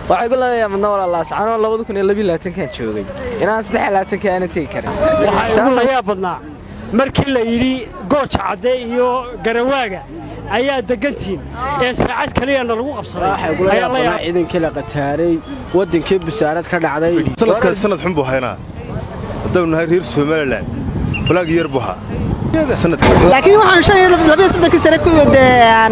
waxay ku leedahay madna walaalaas anoo labada kun iyo labiyo labaatankan joogay inaan saddex iyo labaatanka aana tegi karin waxaa ugu layaa badnaa markii la yidhi gooja cadde iyo garawaaga ayaa degantiin ee saacad kaliyana lagu qabsaday ayaa la yaab ciidankii la qataaray wadankii busaarad ka dhacday sanadkaas sanad xun buu haynaa haddaynu nahay reer somalilan walaag yar buu haa laakiin waxaan shan iyo labiyo soddonkii sane ku dee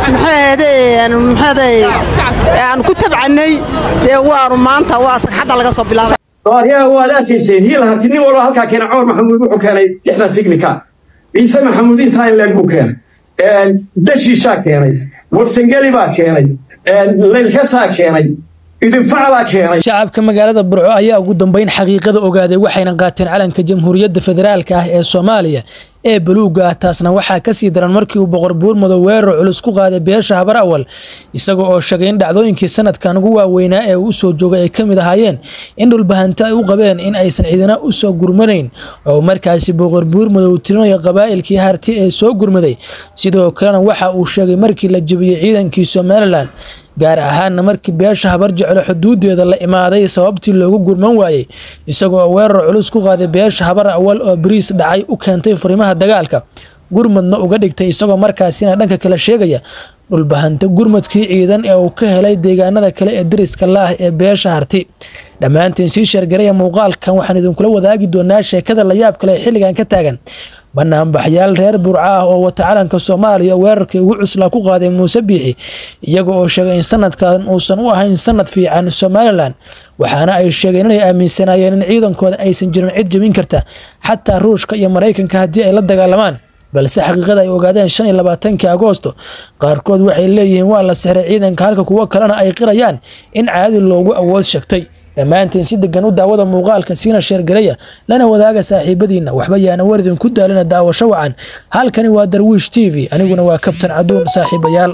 maxaaday aan ku tabcannay dee waanu maanta waa sagxadda laga soo bilaabay aryaha waad arkayseen hiil harti nin walba halkaa keena cumar maxamuud wuxuu keenay lixda tignika ciise maxamuud intaa in leeg buu keenay dashiishaa keenay warsangeli baa keenay laylkasaa keenay idinfaclaa keenay shacabka magaalada burco ayaa ugu dambeyn xaqiiqada ogaaday waxayna qaateen calanka jamhuuriyadda federaalka ah ee soomaaliya ee buluuga ah taasna waxaa kasii daran markii uu boqor buurmado weerar culus ku qaaday beesha habar awal isaga oo sheegay in dhacdooyinkii sanadkan ugu waaweynaa ee uu usoo joogay ay ka mid ahaayeen in dhulbahanta ay u qabeen in aysan ciidana usoo gurmanayn oo markaasi boqor buurmado uu tirinayo qabaa'ilkii harti ee soo gurmaday sidoo kalena waxa uu sheegay markii la jebiyey ciidankii somalilan gaar ahaanna markii beesha habar jeclo xuduudeeda la imaaday sababtii loogu gurman waayey isagoo weerar culus ku qaaday beesha habar awal oo bariis dhacay u keentay furimaha dagaalka gurmadna uga dhigtay isagoo markaasina dhanka kale sheegaya dhulbahanta gurmadkii ciidan ee uu ka helay deegaanada kale ee dariska la-ah ee beesha harti dhammaantiin sii sheergaraya muuqaalkan waxaan idinkula wadaagi doonaa sheekada layaab kale ee xilligan ka taagan banaanbaxyaal reer burca ah oo wata calanka soomaaliya weerarkii ugu cuslaa ku qaaday muuse biixi iyaga oo sheegay in sanadkan uusan u ahayn sanad fiican somalilan waxaana ay sheegeen inay aaminsanaayeen in ciidankooda aysan jirin cid jebin karta xataa ruushka iyo maraykanka haddii ay la dagaalamaan balse xaqiiqada ay ogaadeen shan iyo labaatankii agoosto qaarkood waxay leeyihiin waa la sixray ciidanka halka kuwo kalena ay qirayaan in caadi loogu awood sheegtay dhammaantiin si degan u daawada muuqaalka siina sheergareya lana wadaaga saaxiibadiinna waxba yaana waridin ku daalina daawasho wacan halkani waa darwiish t v aniguna waa kabtan caduun saaxiibayaal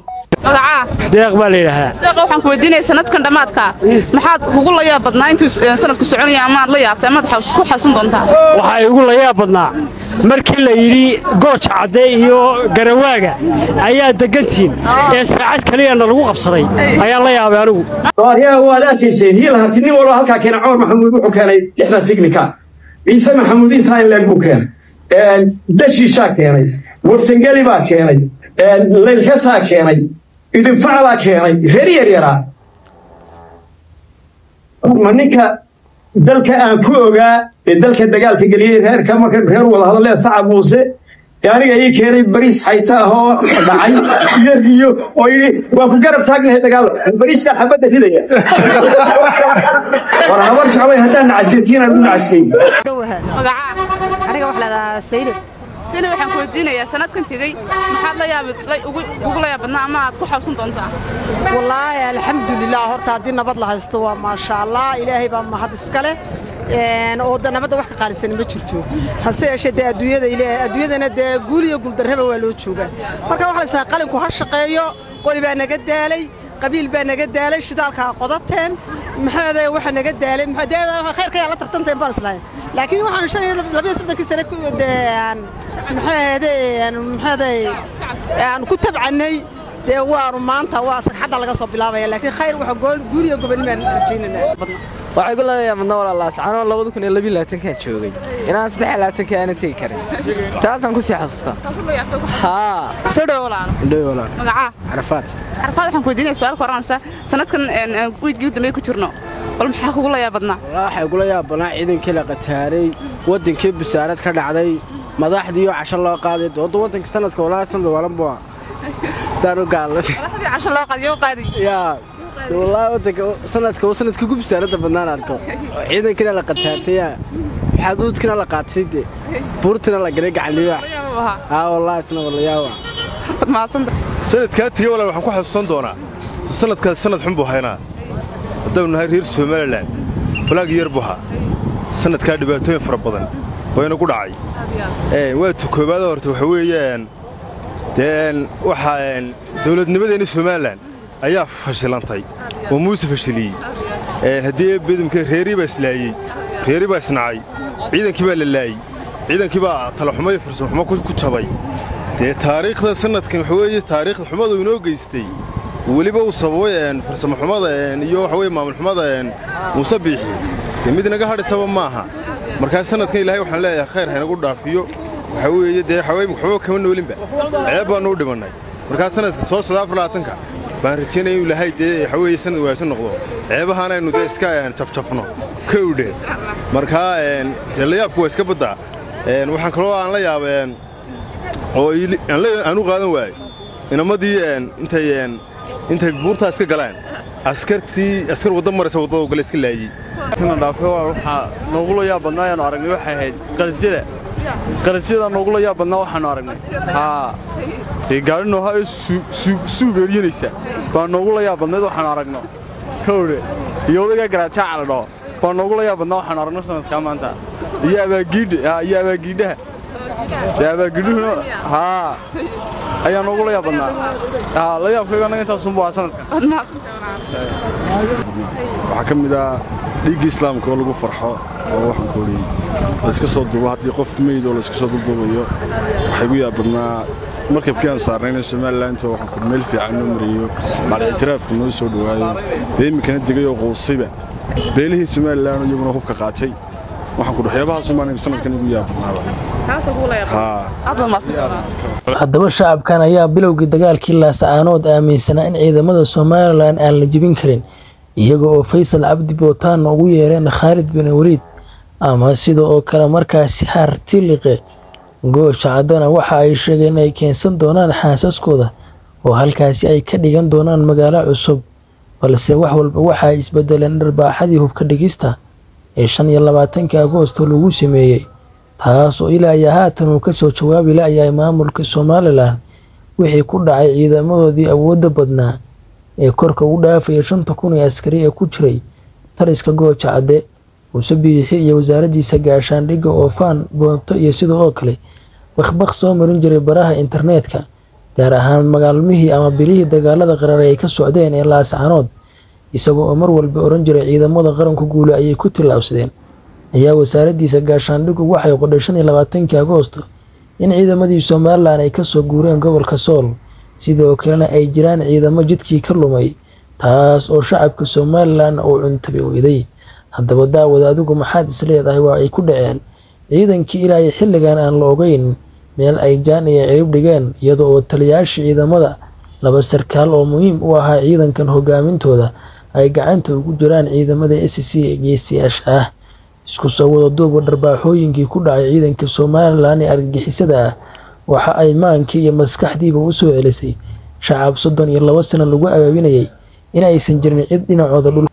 deeq baa la yidhaahaa deeqa waxaan ku weydiinaya sanadkan dhammaadka maxaad kugu la yaab badnaa intuu sanadku soconaya amaad la yaabtay amaad ku xasuun doontaa waxaa igu la yaab badnaa markii la yidhi gooja cadde iyo garawaaga ayaa degantiin ee saacad kaliyana lagu qabsaday ayaa la yaabay anigu aryaha waad arkayseen hiil harti nin walba halkaa keena cumar maxamuud wuxuu keenay lixda tignika ciise maxamuud intaa in leeg buu keenay dashiishaa keenay warsangeli baa keenay laylkasaa keenay idinfaclaa keenay reer yaryaraa ma ninka dalka aan ku ogaa ee dalka dagaalka geliyey reerka marka reer wada hadallee sacab muuse ee aniga ii keenay bariis xayta ah oo dhacay iyo riyo oo yidhi waa ku garab taagnahay dagaal bariiskaa xabadda ridaya war habar jeclay haddaan nacasiyatiinaan u nacasiyey aniga wax leedahaa saylib sina waxaan ku weydiinayaa sanadkan tegey maxaad la yaab kugu la yaab badnaa ama aad ku xawsan doontaa wallaahi alxamdulilah horta haddii nabad la haysto waa maasha allah ilaahay baa mahad iska leh oo da nabadda wax ka qaalisan ma jirto hase yeeshee dee adduunyada ilaahay adduunyadana dee guul iyo guuldarraba waa loo joogaa marka waxaa la isnaha qalinku ha shaqeeyo qori baa naga daalay qabiil baa naga daalay shidaalkaa qodateen maxaade waxa naga daalay khayrka yaa la tartanteen baan islahayn laakiin waxaan shan iyo labiyo soddonkii sane ku dee maxaaday aan ku tabcannay dee waanu maanta waa sagxadda laga soo bilaabaya laakiin khayr waxa guul iyo gobonnimaan rajaynanaa waxay ku leedahay madna walaalaas anoo labada kun iyo labiyo labaatankan joogay inaan saddex iyo labaatanka aana tegi karin taasaan kusii xasuustaa haa soo dhowo walaalo indhoy walaal magacaa carafaad carfaad waxaan ku weydiinaya su-aal ka oranaysa sanadkan wiidgii u dambeey ku jirno bal maxaa kugu la yaab badnaa waxay gula yaabbanaa ciidankii la qataaray wadankii busaarad ka dhacday madaxdiiyo casho loo qaaday dooda wadanka sanadka walaa sanad walanbua daanu gaalad madaxdii casho loo qaadiyo qaadi yaa walaa wadanka sanadka uu sanadkii ugu busaaradda badnaan arko ciidankiina la qataartaya xaduudkina la qaatay de buurtina la galay gacaliba aa walaa isna walayaawa sanadkaa tegey walaal waxaan ku xasuusan doonaa sanadkaas sanad xun buu haynaa haddaynu nahay reer somalilan walaag yar buu haa sanadkaa dhibaatooyin fara badan bayna ku dhacay waa tukoobaada horta waxa weeyaan dee waxaa dawladnimadeenni somalilan ayaa fashilantay oo muuse fashiliyey haddii bidimka reerii baa islaayey reerii baa isnacay ciidankii baa la laayey ciidankii baa talaxumo iyo farsamxumo ku jabay dee taariikhda sanadkan waxa weeye taariikhda xumadu inoo geystay weliba uu sababay farsamo xumada iyo waxa weye maamul xumada muuse biixi dee mid inaga hadhisaba maaha markaa sanadkan ilaahay waxaan leeyahay khayr haynagu dhaafiyo waxa weeye dee waxaweye waxba kama noolinba ceeb baanu u dhimannay markaa sanadka soo socda afar labaatanka baan rajaynaya inuu ilaahay dee waxa weeye sanad wanaagsan noqdo ceebahaana aynu dee iska jafjafno kowdhe markaa dee layaabku waa iska baddaa waxaan kaloo aan la yaabeen oo aan u qaadan waayey inamadii intay intay buurtaa iska galaan askartii askar wadda maraysa waddada gale iska laayey kana dhaafay waa waxaa noogula yaab badnaa ayaanu aragnay waxay ahayd qalisyada qalisyada noogula yaab badnaa waxaanu aragnay haa dee gaari noohaa suug eryanaysa baa noogula yaab badnayd waxaanu aragno kowdhe iyo odagaa garaajaaca la dhaho baa noogula yaab badnaa waxaanu aragno sanadkaa maanta iyo abaagiidha iyo abaagiidhaha dee abaagiidhuhuna haa ayaa noogula yaab badnaa haa la yaabkayga annaga intaasunbu ahaa sanadka waxaa ka mid ah dhiigga islaamka oo lagu farxo oo waxaan ku odhi layska soo duubo haddii qof meyd oo layska soo dulduubayo waxay gu yaab badnaa markabkii aan saarnayna somalilanto waxaan ku meel fiican noo marayo macal ictiraafku noo soo dhowaayo dee iminkana degay oo quusayba beelihii somalilan iyaguna hubka qaatay waxaan ku waxyaabahaas umaan sanadkan igu yaab badnaaba haddaba shacabkan ayaa bilowgii dagaalkii laascaanood aaminsanaa in ciidamada somalilan aan la jebin karin iyaga oo faysal cabdi bootaanna ugu yeereen khaalid bin waliid ama sida oo kale markaasi hartiliqe gooja caddana waxa ay sheegeen inay keensan doonaan xaasaskooda oo halkaasi ay ka dhigan doonaan magaalo cusub balse wax walba waxa ay isbedeleen dharbaaxadii hubka dhigista ee shan iyo labaatanka agoosto lagu sameeyey taas oo ilaa iyo haatan uu kasoo jawaabi la-yahay maamulka somalilan wixii ku dhacay ciidamadoodii awoodda badnaa ee korka u dhaafaya shanta kun ee askari ee ku jiray taliska gooja cadde muuse biixi iyo wasaaraddiisa gaashaandhigga oofaan boonto iyo sidoo oo kale bakbaq soo marin jiray baraha internetka gaar ahaan magaalmihii ama bilihii dagaalada qarare ay ka socdeen ee laascanood isagoo oo mar walba oran jiray ciidamada qaranku guule ayay ku tillaabsadeen ayaa wasaaraddiisa gaashaandhiggu waxay qodhay shan iyo labaatankii agoosto in ciidamadii somalilan ay kasoo guureen gobolka sool sidoo kalena ay jiraan ciidamo jidkii ka lumay taas oo shacabka somalilan uu cuntabi weyday haddaba daawada adigu maxaad isleedahay waa ay ku dhaceen ciidankii ilaa iyo xilligan aan la ogeyn meel ay jaan iyo cirib dhigeen iyada oo taliyaashii ciidamada laba sarkaal oo muhiim u ahaa ciidankan hogaamintooda ay gacanta ugu jiraan ciidamada s c ee geesiyaasha ah isku soo wada duuba dharbaaxooyinkii ku dhacay ciidanka somalilan ee argagixisada ah waxa ay maankii iyo maskaxdiiba u soo celisay shacab soddon iyo labo sano lagu abaabinayay in aysan jirin cid dhinacooda dhul